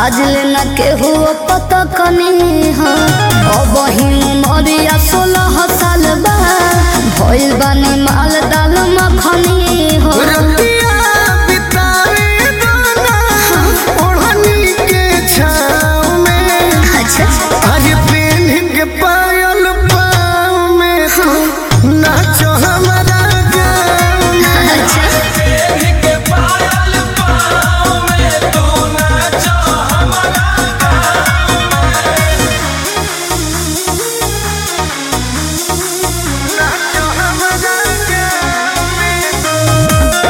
आज लेना के हो पता कनी हो अब ही मरिया सोलह साल बा भइल बानी माल दाल मखनी हो रतिया बितावे दाना ओढ़नी के छाँव में अच्छा आज पेन के पायल पाँव में तू नाचो हमारा गाँव में अच्छा नाचो हमारा गाँव में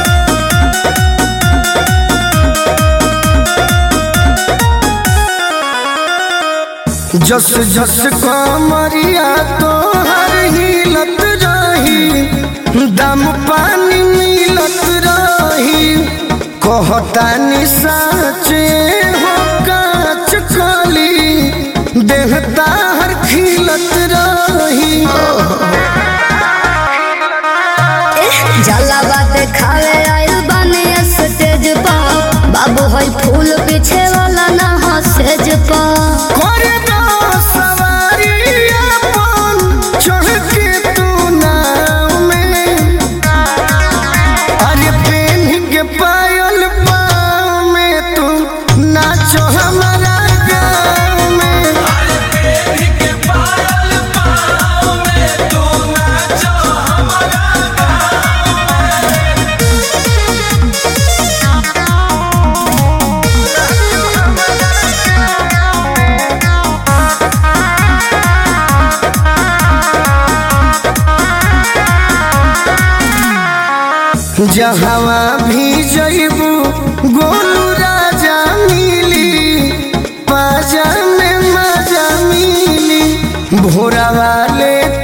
जस जस कमरिया तोहर हिलत रही दम पानी मिलत रही कहतानी साचे हो काच कली देह ताहर खिलत रही जाला बात खावे आइल बानी स्टेज पर बाबू होई फूल पीछे वाला ना हो सेज पर करे दो सवारी अपन चढ़ के तू नाव में अरे पेन के पायल पाँव में तू नाचो हमारा गाँव में जहवा भी जइबू गोलू राजा मिली पाजा में मजा मिली भोरा वाले